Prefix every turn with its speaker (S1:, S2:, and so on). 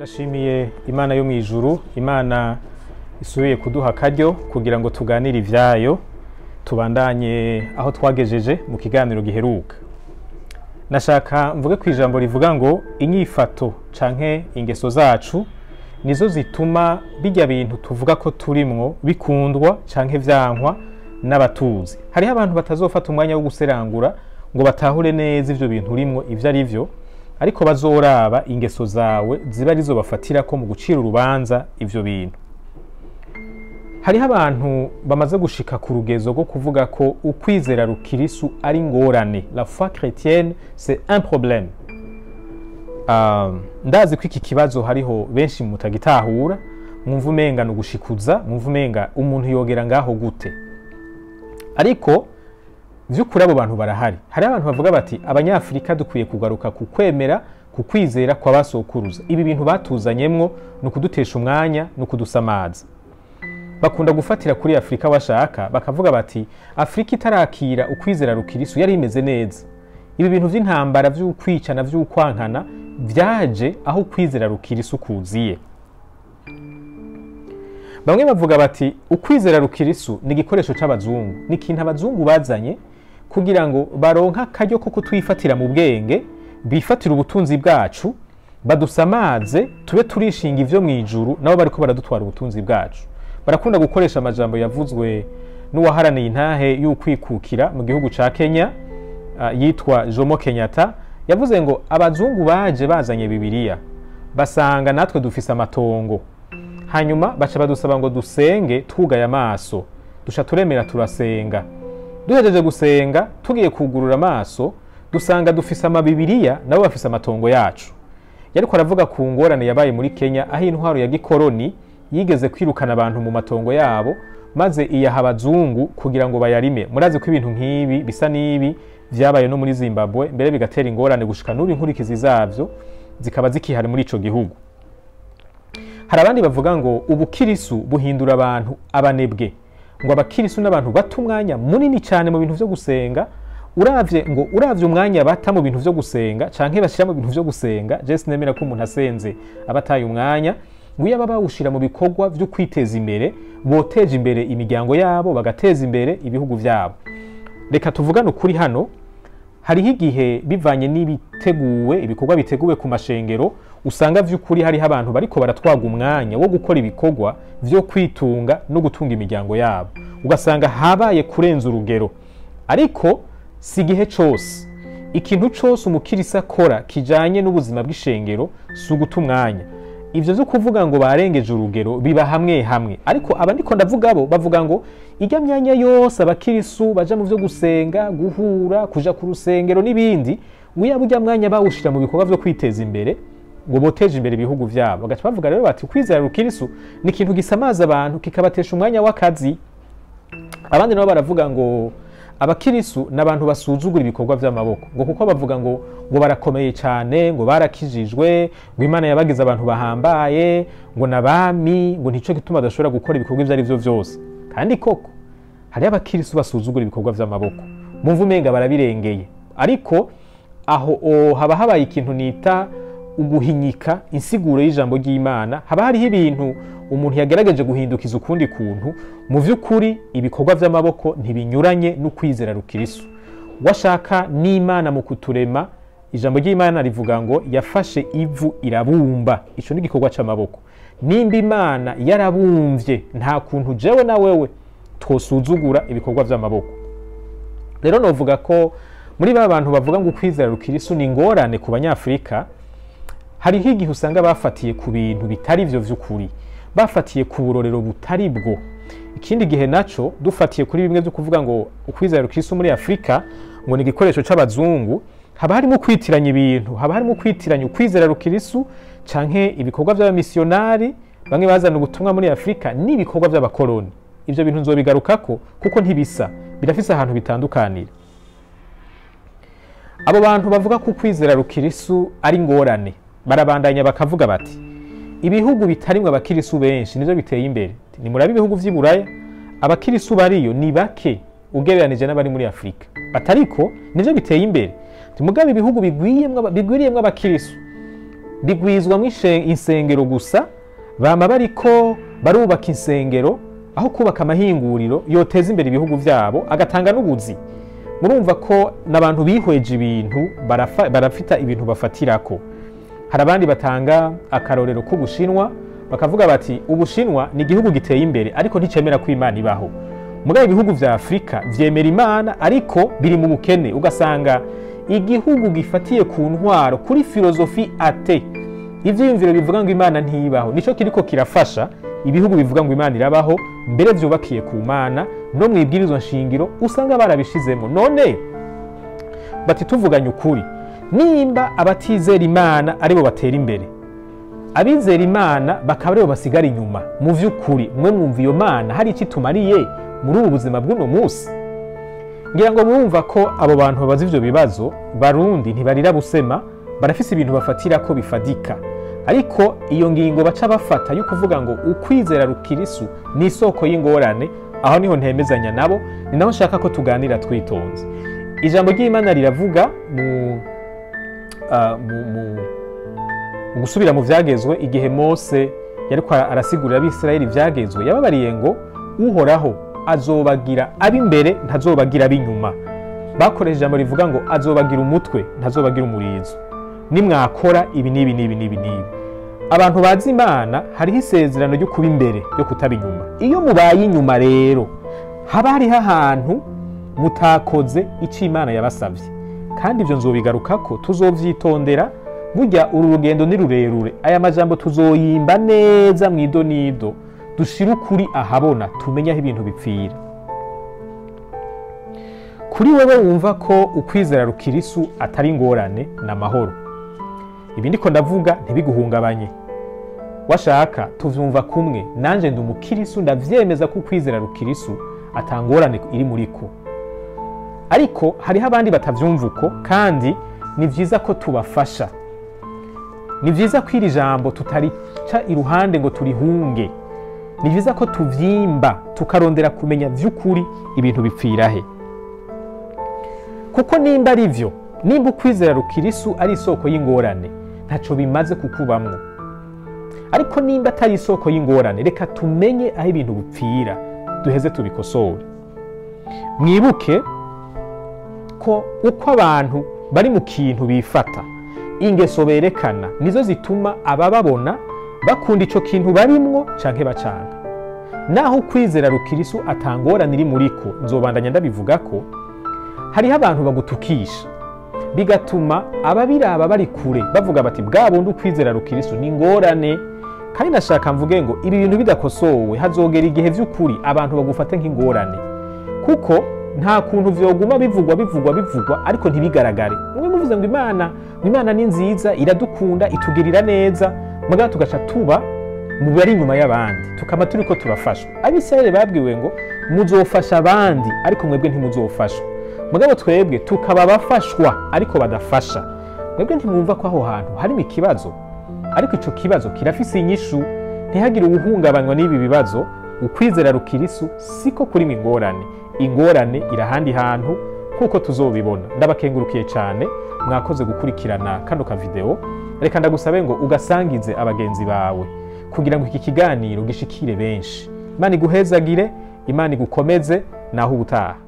S1: turashimiye imana yo mu ijuru imana isubiye kuduha akaryo kugira ngo tuganire ivyayo tubandanye aho twagejeje mu kiganiro giheruka nashaka mvuge ku ijambo rivuga ngo inyifato canke ingeso zacu nizo zituma bijya bintu tuvuga ko turimwo bikundwa canke vyankwa n'abatuzi hariho abantu batazofata umwanya wo guserangura ngo batahure neza ivyo bintu urimwo ivyo ari vyo ariko bazoraba ingeso zawe ziba arizo bafatira ko mu gucira urubanza ivyo bintu hariho abantu bamaze gushika ku rugezo rwo kuvuga ko ukwizera rukirisu ari ngorane la foi chrétienne c'est un problème uh, ndazi ko iki kibazo hariho benshi mutagitahura mwumva umenga ni ugushikuza mwumva umenga umuntu yogera ngaho gute ariko vy'ukuri abo bantu barahari hariho abantu bavuga bati abanyafurika dukwiye kugaruka ku kwemera ku kwizera kwa basokuruza ibi bintu batuzanyemwo ni ukudutesha umwanya ni ukudusamaza bakunda gufatira kuri afurika bashaka bakavuga bati afurika itarakira ukwizera rukirisu yari imeze neza ibi bintu vy'intambara vy'ukwicana vy'ukwankana vyaje aho ukwizera rukirisu kuziye bamwe bavuga bati ukwizera rukirisu ni igikoresho c'abazungu ni ikintu abazungu bazanye kugira ngo baronke akaryo ko kutwifatira mu bwenge bifatire ubutunzi bwacu badusamaze tube turishinga ivyo mw'ijuru nabo bariko baradutwara ubutunzi bwacu barakunda gukoresha amajambo yavuzwe n'uwaharaniye intahe y'ukwikukira mu gihugu ca kenya uh, yitwa jomo kenyatta yavuze ngo abazungu baje bazanye bibiliya basanga natwe dufise amatongo hanyuma baca badusaba ngo dusenge twugaye amaso duca turemera turasenga duhejeje gusenga tugiye kugurura amaso dusanga dufise amabibiriya nabo bafise amatongo yacu yariko aravuga ku ngorane yabaye muri kenya aho intwaro ya gikoroni yigeze kwirukana abantu mu matongo yabo maze iyaha abazungu kugira ngo bayarime murazi ko ibintu nk'ibi bisa n'ibi vyabaye no muri zimbabwe mbere bigatera ingorane gushika n'ubu inkurikizi zavyo zikaba zikihari muri ico gihugu hari abandi bavuga ngo ubukirisu buhindura abantu abanebwe ngo abakirisu n'abantu bata umwanya munini cyane mu bintu vyo gusenga uravye ngo uravye umwanya bata mu bintu vyo gusenga canke bashira mu bintu vyo gusenga je sinemera ko umuntu asenze abataye umwanya ngo iyo baba bawushira mu bikorwa vyo kwiteza imbere boteje imbere imiryango yabo bagateza imbere ibihugu vyabo reka tuvugane ukuri hano hariho igihe bivanye n'ibiteguwe ibikorwa biteguwe ku mashengero usanga vy'ukuri hariho abantu bariko baratwaga umwanya wo gukora ibikorwa vyo kwitunga no gutunga imiryango yabo ugasanga habaye kurenza urugero ariko si igihe cose ikintu cose umukirisi akora kijanye n'ubuzima bw'ishengero si uguta umwanya ivyo vyo kuvuga ngo barengeje urugero biba hamwe hamwe ariko aba ndiko ndavuga bo bavuga ngo ijya myanya yose abakirisu baja mu vyo gusenga guhura kuja ku rusengero n'ibindi ngo iyo ujya mwanya bawushira mu bikorwa vyo kwiteza imbere ngo boteje imbere ibihugu vyabo bagaca bavuga rero bati kwizera rukirisu ni ikintu gisamaza abantu kikabatesha umwanya w'akazi abandi nabo baravuga ngo abakirisu ni abantu basuzugura ibikorwa vy'amaboko ngo kuko bavuga ngo ngo barakomeye cyane ngo barakijijwe ngo imana yabagize abantu bahambaye ngo nabami ngo nico gituma badashobora gukora ibikorwa ivyo ari vyo vyose kandi koko hariho abakirisu basuzugura ibikorwa vy'amaboko mumva umenga barabirengeye ariko aho o, haba habaye ikintu nita uguhinyika insiguro y'ijambo ry'imana haba hariho ibintu umuntu yagerageje guhindukiza ukundi kuntu mu vy'ukuri ibikorwa vy'amaboko ntibinyuranye n'ukwizera rukirisu washaka n'imana mu kuturema ijambo ry'imana rivuga ngo yafashe ivu irabumba ico ni igikorwa c'amaboko nimba imana yarabumvye nta kuntu jewe na wewe twosuzugura ibikorwa vy'amaboko rero novuga ko muri ba bantu bavuga ngo ukwizera rukirisu ni ingorane ku banyafurika hariho igihe usanga bafatiye ku bintu bitari vyo vy'ukuri bafatiye ku burorero butari bwo ikindi gihe naco dufatiye kuri bimwe vyo kuvuga ngo ukwizera rukirisu muri afurika ngo ni igikoresho c'abazungu haba harimo kwitiranya ibintu haba harimo kwitiranya ukwizera rukirisu canke ibikorwa vy'abamisiyonari bamwe bazana ubutumwa muri afurika n'ibikorwa vy'abakoloni ivyo bintu nzobigarukako kuko ntibisa birafise ahantu bitandukanira abo bantu bavuga ko ukwizera rukirisu ari ngorane barabandanya bakavuga bati ibihugu bitarimwe abakirisu benshi nivyo biteye imbere nimurabe ibihugu vy'i buraya abakirisu bariyo ni bake ugereranije n'abari muri afurika batariko nivyo biteye imbere mugabe ibihugu bigwiriyemwo abakirisu rigwizwamo ishe- insengero gusa bama bariko barubaka insengero aho kubaka amahinguriro yoteza imbere ibihugu byabo agatanga n'ubuzi murumva ko n'abantu bihweje ibintu barafa- barafita ibintu bafatirako hari abandi batanga akarorero k'ubushinwa bakavuga bati ubushinwa ni igihugu giteye imbere ariko nticemera ko imana ibaho mugabo ibihugu vya afurika vyemera imana ariko biri mu bukene ugasanga igihugu gifatiye ku ntwaro kuri filozofi ate ivyiyumviro bivuga ngo imana ntibaho nico kiriko kirafasha ibihugu bivuga ngo imana irabaho mbere vyubakiye ku mana no mu ibwirizwa nshingiro usanga barabishizemo none bati tuvuganye ukuri nimba abatizera imana aribo batera imbere abizera imana bakaba aribo basigara inyuma mu vy'ukuri mwe mwumva iyo mana hari icyo itumariye muri ubu buzima bw'uno munsi ngira ngo murumva ko abo bantu babaza ivyo bibazo barundi ntibarira busema barafise ibintu bafatira ko bifadika ariko iyo ngingo baca bafata yo kuvuga ngo ukwizera rukirisu ni isoko y'ingorane aho niho ntemezanya nabo ni naho nshaka ko tuganira twitonze ijambo ry'imana riravuga mu, ah, mu, mu, mu gusubira mu vyagezwe igihe mose yariko arasigurira abisirayeli ivyagezwe yababariye ngo uhoraho azobagira ab'imbere ntazobagira ab'inyuma bakoresheje ijambo rivuga ngo azobagira umutwe ntazobagira umurizo nimwakora ibi n'ibi n'ibi n'ibi n'ibi abantu bazi imana hariho isezerano ryo kuba imbere ryo kutaba inyuma iyo mubaye inyuma rero haba hariho ahantu mutakoze icyo imana yabasabye kandi ibyo nzobigarukako tuzovyitondera burya uru rugendo ni rurerure aya majambo tuzoyimba neza mu idonido dushire ukuri ahabona tumenye aho ibintu bipfira kuri wewe wumva ko ukwizera rukirisu atari ingorane ni amahoro ibi ndiko ndavuga ntibiguhungabanye washaka tuvyumva kumwe nanje ndi umukirisu ndavyemeza ko ukwizera rukirisu atangorane iri muri ko ariko hariho abandi batavyumva uko kandi ni vyiza ko tubafasha ni vyiza ko iri jambo tutarica iruhande ngo turihunge ni vyiza ko tuvyimba tukarondera kumenya vy'ukuri ibintu bipfira he kuko nimba ari vyo nimba ukwizera rukirisu ari isoko y'ingorane ntaco bimaze kukubamwo ariko nimba atari isoko y'ingorane reka tumenye aho ibintu bipfira duheze tubikosore mwibuke ko uko abantu bari mu kintu bifata ingeso berekana nizo zituma abababona bakunda ico kintu barimwo canke bacanga naho ukwizera rukirisu atangorane iri muriko nzobandanya ndabivuga ko hariho abantu bagutukisha bigatuma ababiraba bari kure bavuga bati bwa bundi ukwizera rukirisu ni ingorane kandi nashaka mvuge ngo ibi bintu bidakosowe hazogera igihe vy'ukuri abantu bagufate nk'ingorane kuko nta kuntu vyoguma bivugwa bivugwa bivugwa ariko ntibigaragare mwe muvuze ngo imana ngo imana ni nziza iradukunda itugirira neza mugabo tugaca tuba mu bari inyuma y'abandi tukaba turiko turafashwa abisirayeli babwiwe ngo muzofasha abandi ariko mwebwe ntimuzofashwa mugabo twebwe tukaba abafashwa ariko badafasha mwebwe ntimwumva ko aho hantu harimo ikibazo ariko ico kibazo kirafise inyishu ntihagire uwuhungabanywa n'ibi bibazo ukwizera rukirisu siko kurimo ingorane ingorane irahandi hantu nk'uko tuzobibona ndabakengurukiye cyane mwakoze gukurikirana kano kavideo reka ndagusabe ngo ugasangize abagenzi bawe kugira ngo iki kiganiro gishikire benshi imana iguhezagire imana igukomeze naho ubutaha